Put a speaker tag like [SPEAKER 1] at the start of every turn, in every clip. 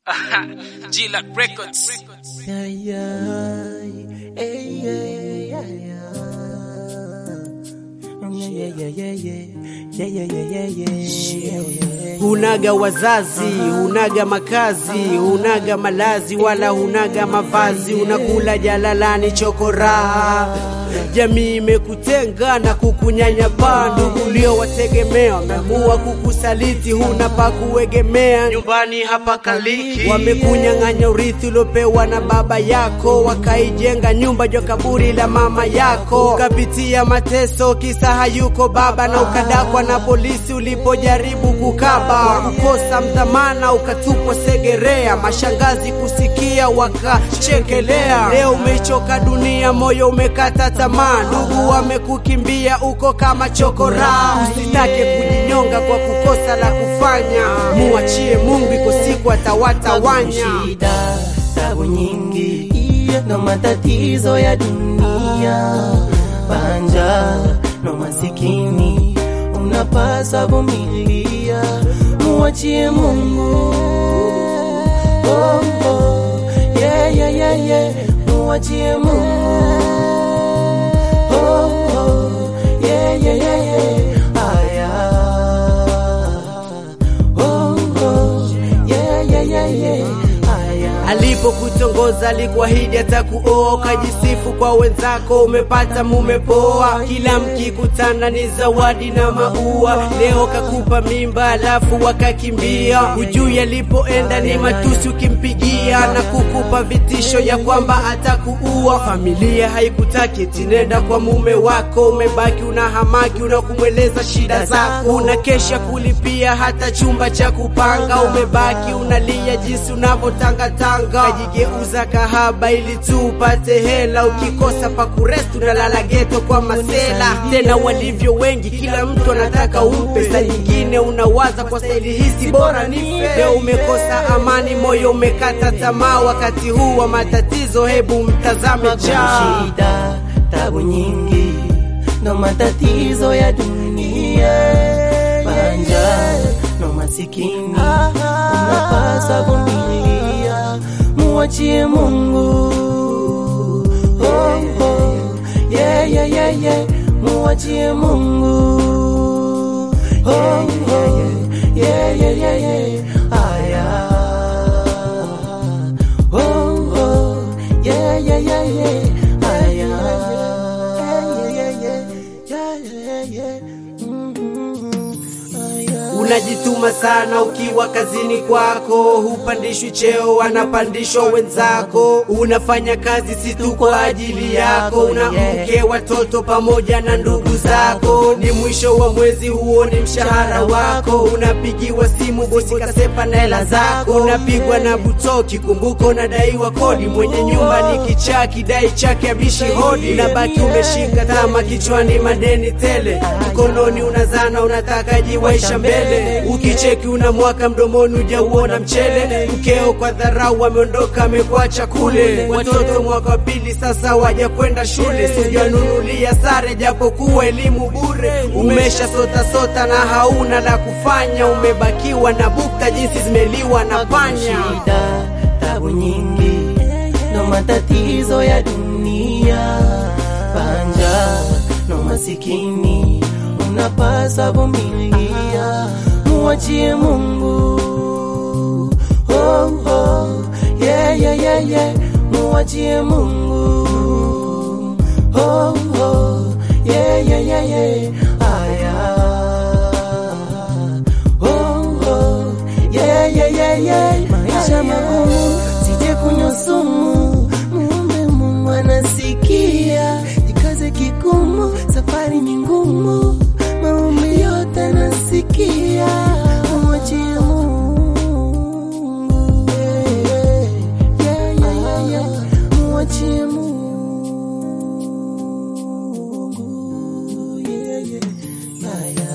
[SPEAKER 1] G-Lot Records.
[SPEAKER 2] Yeah, yeah, hey, yeah, yeah, yeah. Yeah, yeah, yeah, yeah. Yeah, yeah, yeah, yeah, yeah. Hunaga wazazi, hunaga makazi, hunaga malazi, wala hunaga mavazi, unakula jalalani chokoraha. Jamii imekutenga na kukunyanyapaa, ndugu uliowategemea wameamua kukusaliti, huna pa kuegemea, nyumbani hapa kaliki. Wamekunyang'anya urithi uliopewa na baba yako, wakaijenga nyumba jwa kaburi la mama yako, ukapitia mateso kisa hayuko baba, na ukadakwa na polisi ulipojaribu kukaba, kukosa mdhamana, ukatupwa Segerea, mashangazi kusikia wakachekelea. Leo umeichoka dunia, moyo umekata tamaa, ndugu wamekukimbia, uko kama chokora. Usitake kujinyonga kwa kukosa la kufanya, muachie Mungu, iko siku atawatawanya.
[SPEAKER 3] shida, tabu nyingi na matatizo ya dunia, panja na masikini, unapaswa vumilia, muachie Mungu. Oh, oh, yeah, yeah, yeah, yeah, muachie Mungu. Oh, oh, yeah, yeah, yeah, yeah, aya. Oh, oh, yeah, yeah, yeah, yeah, aya.
[SPEAKER 2] Alipokutongoza alikuahidi atakuoa, ukajisifu kwa wenzako, umepata mume poa. Kila mkikutana ni zawadi na maua, leo kakupa mimba alafu wakakimbia. Hujui alipoenda ni matusi ukimpigia, na kukupa vitisho ya kwamba atakuua. Familia haikutaki tinenda kwa mume wako, umebaki una hamaki, unakumweleza shida zako, unakesha kulipia hata chumba cha kupanga, umebaki unalia jinsi unavyotangatanga, kajigeuza kahaba ili tu upate hela, ukikosa pa kurest unalala geto kwa masela. Tena walivyo wengi, kila mtu anataka umpe, saa nyingine unawaza kwa staili hisi bora nife. Leo umekosa amani, moyo umekata tamaa, wakati huu wa matatizo, hebu mtazame jaa
[SPEAKER 3] shida, tabu nyingi ndo matatizo ya dunia, panja no masikini, unapaswa vumilia, muachie Mungu. Oh, oh, yeah, yeah, yeah, yeah, muachie Mungu. Oh, oh, yeah, yeah, yeah, yeah, aya. Oh, oh, yeah, yeah, yeah, yeah, aya. Yeah, yeah, yeah, yeah, yeah, yeah, mhm, aya.
[SPEAKER 2] Unajituma sana ukiwa kazini kwako, hupandishwi cheo, wanapandishwa wenzako. Unafanya kazi si tu kwa ajili yako, una mke, watoto pamoja na ndugu zako. Ni mwisho wa mwezi, huo ni mshahara wako. Unapigiwa simu, bosi kasepa na hela zako. Unapigwa na butoki, kumbuka unadaiwa kodi. Mwenye nyumba ni kichaa, kidai chake abishi hodi. Unabaki umeshika tama kichwani, madeni tele, mkononi unazana, unataka jiwaisha mbele. Ukicheki una mwaka mdomoni, hujauona mchele. Mkeo kwa dharau ameondoka, amekuacha kule. Watoto mwaka wa pili sasa waja kwenda shule, sijanunulia sare japokuwa elimu bure. Umesha sota sota na hauna la kufanya, umebakiwa na bukta jinsi zimeliwa na panya.
[SPEAKER 3] shida, tabu nyingi ndo matatizo ya dunia, panja no masikini, unapaswa vumilia, muachie Mungu. Oh, oh, yeah, yeah, yeah, yeah, muachie Mungu. Oh, oh, yeah, yeah, yeah, yeah, aya. Oh, oh, yeah, yeah, yeah, yeah. Maisha magumu, sije kunywa sumu, muombe Mungu anasikia. Jikaze kigumu, safari ni ngumu, maombi yote anasikia. Mwachie Mungu, yeah, yeah, yeah, yeah, yeah. Mwachie Mungu, yeah, yeah. Aya.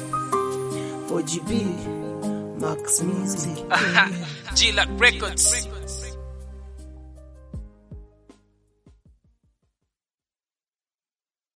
[SPEAKER 2] OGB Max Music
[SPEAKER 1] G-Lot Records.